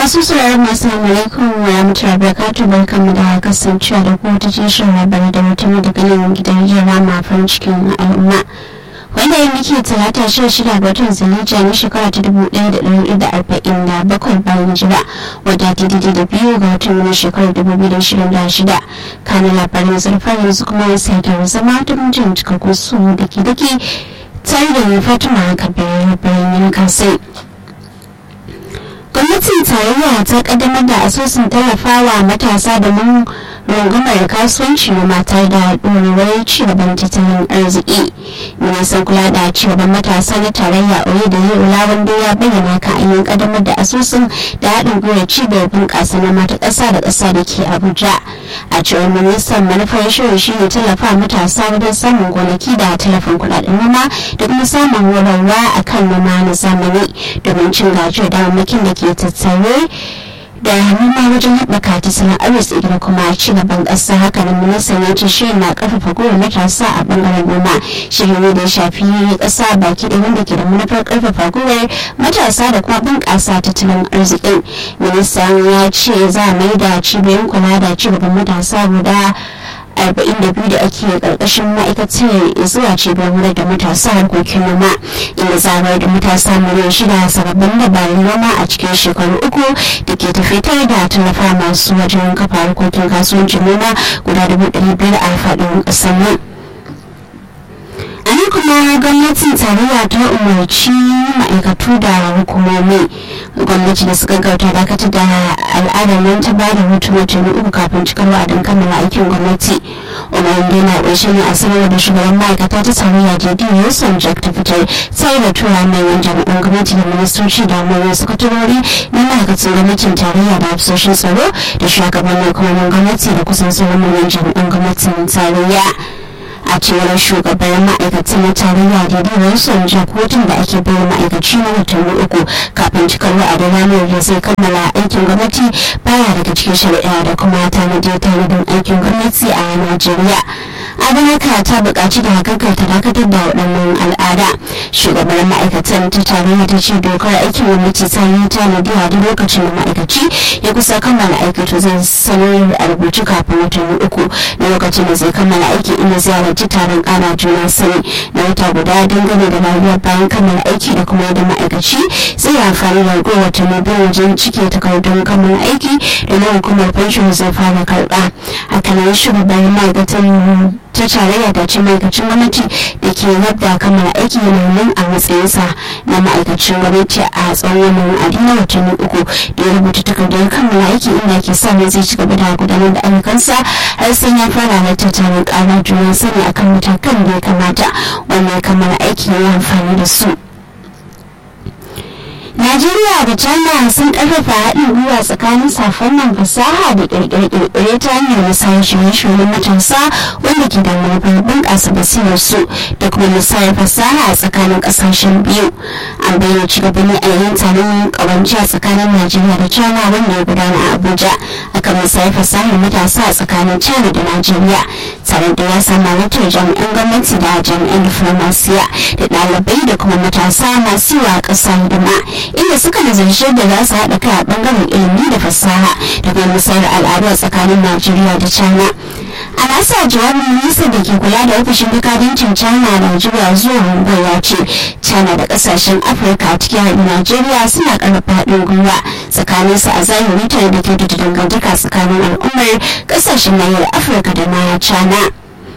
masu sauraron masu alaikum wa rahmatullahi barakatuh barkanmu da kasancewa da kuma ta cikin labarai da mutum daga nan gidan jira ma farin cikin al'umma wanda ya muke talata sha shida ga watan zulhijja na shekara ta dubu ɗaya da ɗari da arba'in da bakwai bayan jira wadda ta daidai da biyu ga watan na shekarar dubu biyu da shirin da shida kanin labarin zurfar yanzu kuma sai da zama ta mutum cikakkun su da ke dake tare da fatima kabiru bayan yankan sai gwamnatin tarayya ta kaddamar da asusun tallafawa matasa domin rungumar kasuwanci na mata da ɗorewar cigaban tattalin arziki ministan kula da cigaban matasa na tarayya oye da yau wanda ya bayyana ka yin kaddamar da asusun da haɗin gwiwa cibiyar bunƙasa na mata ƙasa da ƙasa da ke abuja a cewar ministan manufar shirin shi ne tallafa matasa wajen samun gonaki da tallafin kuɗaɗen noma da kuma samun horarwa a kan noma na zamani domin cin gajiyar damammakin da ke tattare da noma wajen haɓaka tattalin arziki da kuma ci gaban ƙasa haka nan ministan ya ce shirin na ƙarfafa gwiwar matasa a ɓangaren noma shirin ne da ya shafi ƙasa baki da wanda ke da manufar ƙarfafa gwiwar matasa da kuma bunƙasa tattalin arzikin ministan ya ce za a mai da cibiyoyin kula da ci gaban matasa guda 42 da ake karkashin ma'aikatar zuwa cibiyar wurin da matasa harkokin noma inda zamar da matasa miliyan shida sababbin dabarun noma a cikin shekaru uku da ke tafitar da tallafa masu wajen kafa harkokin kasuwancin noma guda 500 a faɗin ƙasar nan. nan kuma gwamnatin tarayya ta umarci ma'aikatu da hukumomi gwamnati da suka gauta dakatar da al'adar nan ta bada hutu watanni uku kafin cikar wa'adin kammala aikin gwamnati umarin dai na ƙarshe ne a sanarwar da shugaban ma'aikata ta tarayya jd wilson jack ta fitar sai da tura manyan jami'an gwamnati da ministoci da manyan sakatarori na ma'aikatan gwamnatin tarayya da hafsoshin tsaro da shugabannin hukumomin gwamnati da kusan sauran manyan jami'an gwamnatin tarayya a cewar shugabar ma'aikatan na tarayya daidai wilson jakotun da ake bayar ma'aikaci na watanni uku kafin cikar wa'adin ranar da zai kammala aikin gwamnati baya daga cikin shari'a da kuma tanadi tanadin aikin gwamnati a najeriya abin haka ta buƙaci da haƙaƙar ta dakatar da waɗannan al'ada shugabar ma'aikatan ta tarayya ta ce dokar aikin gwamnati ta yi tanadi a duk lokacin da ma'aikaci ya kusa kammala aiki zai sanar a rubuce kafin watanni uku na lokacin da zai kammala aiki inda zai halarci taron ƙara juna sani na wata guda dangane da rayuwar bayan kammala aiki da kuma yadda ma'aikaci zai amfani da ragowar watanni biyu wajen cike takardun kammala aiki da na hukumar pension zai fara karɓa hakanan shugabar ma'aikatan ta tarayya da ce ma'aikacin gwamnati da ke yadda kammala aiki yana nan a matsayinsa na ma'aikacin gwamnati a tsawon wannan wa'adi na watanni uku da ya rubuta takardar kammala aiki inda ke sa zai ci gaba da gudanar da ayyukansa har sai ya fara halartar taron ƙara juna sani akan matakan da ya kamata wannan kammala aiki ya amfani da su. Najeriya da China sun karfafa haɗin gwiwa tsakanin safannan fasaha da ƙirƙire ta hanyar musayar shirye-shiryen matasa wanda ke da manufar bunƙasa basirar su da kuma musayar fasaha a tsakanin ƙasashen biyu. An bayyana ci gaba ne a yayin taron ƙawance a tsakanin Najeriya da China wanda ya gudana a Abuja akan musayar fasahar matasa a tsakanin China da Najeriya. Taron da ya samu halartar jami'an gwamnati da jami'an diflomasiya da ɗalibai da kuma matasa masu yiwa ƙasa hidima. inda suka nazarci da za su haɗa kai a ɓangaren ilimi da fasaha da kuma musayar al'adu a tsakanin najeriya da china a nasa jawabin minista da ke kula da ofishin bukadancin china a najeriya zuwa mumbai ya ce china da kasashen afirka cikin haɗin najeriya suna ƙarfafa haɗin gwiwa tsakanin su a zahiri tare da kyautata dangantaka tsakanin al'ummar kasashen nahiyar afirka da na china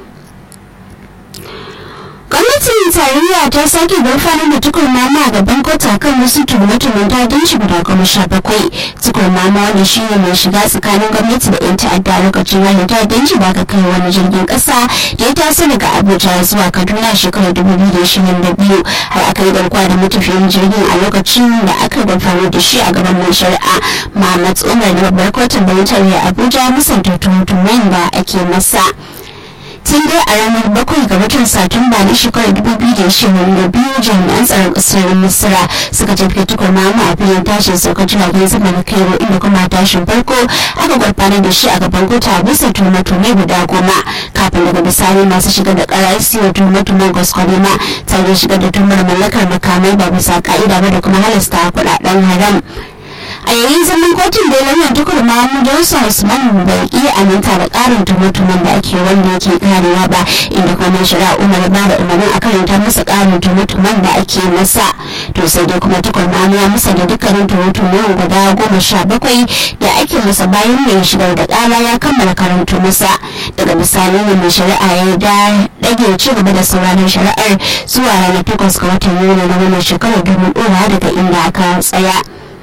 gwamnatin tarayya ta sake gurfanar da tukur mama a gaban kota kan wasu tuhume-tuhumen ta'addanci guda goma sha bakwai tukur mama wanda shi ne mai shiga tsakanin gwamnati da 'yan ta'adda lokacin hanyar ta'addanci da aka kai wani jirgin kasa da ya taso daga abuja zuwa kaduna shekarar dubu biyu da ishirin da biyu har aka yi garkuwa da matafiyan jirgin a lokacin da aka gurfanar da shi a gaban mai shari'a mahmad umar da babbar kotun da tarayya abuja musanta tuhume-tuhumen da ake masa. tun dai a ranar bakwai ga watan satumba na shekarar dubu biyu da ishirin da biyu jami'an tsaron kasar misira suka tafi tukur mamu a filin tashin saukar jiragen sama na kairo inda kuma tashin farko aka gurfanar da shi a gaban kota a bisa tuhume-tuhume guda goma kafin daga bisani masu shigar da karar siyo tuhume-tuhumen gwaskwalima tare da shigar da tuhumar mallakar makamai ba bisa ka'ida ba da kuma halasta kuɗaɗen haram a yayin zaman kotun da lauyan tukur mahamud johnson usman bai iya aminta da karin tumutumin da ake wanda yake karewa ba inda kuma shari'a umar ba da umarnin a karanta masa karin tumutumin da ake masa to sai dai kuma tukur mahamud ya masa da dukkanin tumutumin guda goma sha bakwai da ake masa bayan mai shigar da kara ya kammala karanto masa daga bisani ne mai shari'a ya da dage ci gaba da sauraron shari'ar zuwa ranar takwas ga watan yuni na wannan shekarar domin ɗora daga inda aka tsaya.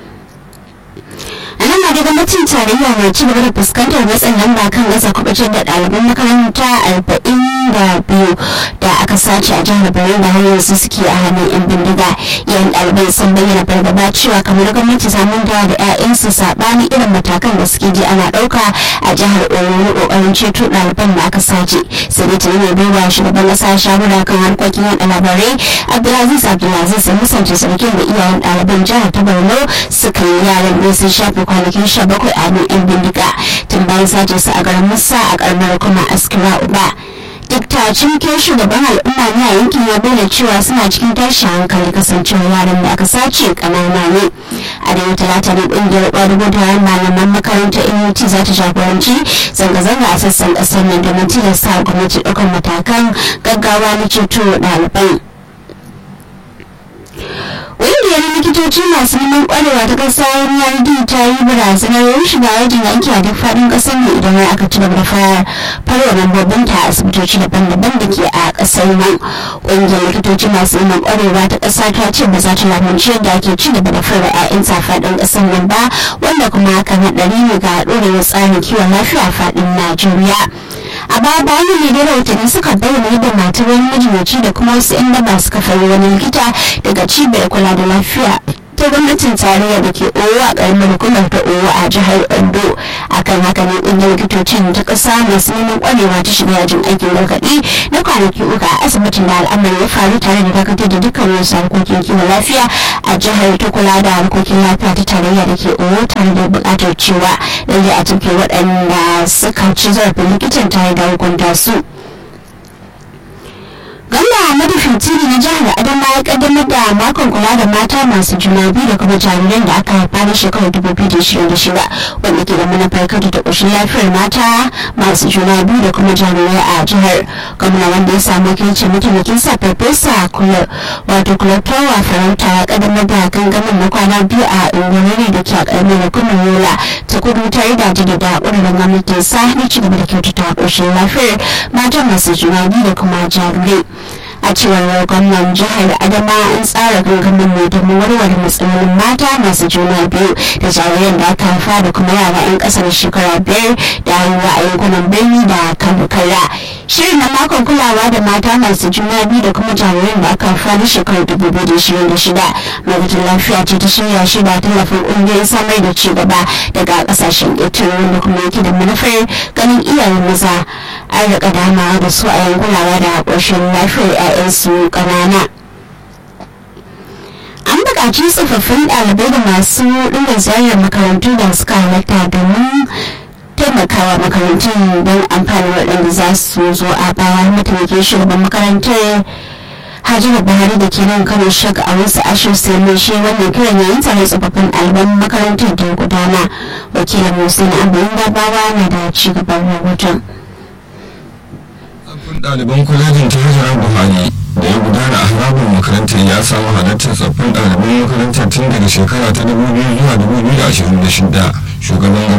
a nan ma da gwamnatin tarayya na ci gaba da fuskantar matsin lamba kan gasa kubucin da ɗaliban makaranta arba'in da biyu da aka sace a jihar Borno da har yanzu suke a hannun yan bindiga yayin ɗaliban sun bayyana fargaba cewa kamar gwamnati ta manta da 'ya'yansu saɓani irin matakan da suke ji ana ɗauka a jihar Oyo ƙoƙarin ceto ɗaliban da aka sace sai dai tuni mai baiwa shugaban ƙasa shawara kan harkokin yaɗa labarai Abdulaziz Abdulaziz ya musance sarkin da iyayen ɗaliban jihar ta Borno suka yi yaran ne sun shafe kwanakin sha bakwai a hannun 'yan bindiga tun bayan sace su a garin musa a karamar kuma askira uba duk cinke shugaban al'umma ne a yankin ya bayyana cewa suna cikin tashin hankali kasancewa yaran da aka sace kanana ne a da talata ne kungiyar ƙwadugo da malaman makarantar nut za ta jagoranci zanga-zanga a sassan ƙasar nan domin tilasta gwamnati ɗaukar matakan gaggawa na ceto ɗaliban ƙungiyar likitoci masu neman ƙwarewa ta ƙasa NRD ta yi barazanar shiga yajin yanki a duk faɗin ƙasar ne idan har aka ci gaba da fara farwa lambobin ta a asibitoci daban-daban da ke a ƙasar nan ƙungiyar likitoci masu neman ƙwarewa ta ƙasa ta ce ba za ta lamunci yadda ake ci gaba da fara 'ya'yan faɗin ƙasar nan ba wanda kuma hakan haɗari ne ga ɗorewar tsarin kiwon lafiya a faɗin Najeriya. a baya bayan ne da rahotanni suka bayyana yadda matar wani majinyaci da kuma wasu 'yan daba suka fari wani likita daga cibiyar kula da lafiya ta gwamnatin tarayya da ke owo a karamar hukumar ta owo a jihar ondo akan haka ne ƙungiyar likitocin ta ƙasa masu neman ƙwarewa ta shiga yajin aikin gargaɗi na kwanaki uku a asibitin da al'amari ya faru tare da dakatar da dukkan wasu harkokin kiwon lafiya a jihar ta kula da harkokin lafiya ta tarayya da ke owo tare da buƙatar cewa lalle a cikin waɗanda suka ci zarafin likitan tare da hukunta su. gwamna Ahmadu Fintiri na jihar Adama ya kaddamar da makon kula da mata masu juna biyu da kuma jariran da aka haifa na shekarar 2026 wanda ke da manufar kada da ƙoshin lafiyar mata masu juna biyu da kuma jarirai a jihar gwamna wanda ya samu wakilcin mataimakin sa farfesa kula wato kulatowa farauta ya kaddamar da gangamin na kwana biyu a unguwanni da ke a ƙaramin hukumar yola ta kudu tare da jaddada ƙudurin gwamnatin sa na ci gaba da kyautata ƙoshin lafiyar mata masu juna biyu da kuma jarirai a cewar gwamnan jihar adama an tsara gangamin ne domin warware matsalolin mata masu juna biyu da jariran da aka haifa da kuma yara 'yan kasar shekara biyar da haihuwa a yankunan birni da karkara shirin na makon kulawa da mata masu juna biyu da kuma jariran da aka haifa na shekarar 2026 ma'aikatar lafiya ce ta shirya shi da tallafin ƙungiyoyin samar da ci gaba daga ƙasashen ƙetare wanda kuma yake da manufar ganin iyayen maza an riƙa damawa da su a yankulawa da ƙoshin lafiyar 'ya'yansu ƙanana. an buƙaci tsofaffin ɗalibai da masu ɗiga ziyarar makarantu da suka halatta domin taimakawa makarantun don amfani waɗanda za su zo a baya mataimakin shugaban makarantar hajjira buhari da ke nan kano shaka a wasu ashir sai mai shi wannan kiran yayin tare tsofaffin ɗaliban makarantar da gudana wakilin musulun abin gabawa na da ci gaban rahoton ɗaliban kwalejin ta hajjara buhari da ya gudana a harabin makarantar ya samu halartar tsoffin ɗaliban makarantar tun daga shekara ta 2000 zuwa 2026 shugaban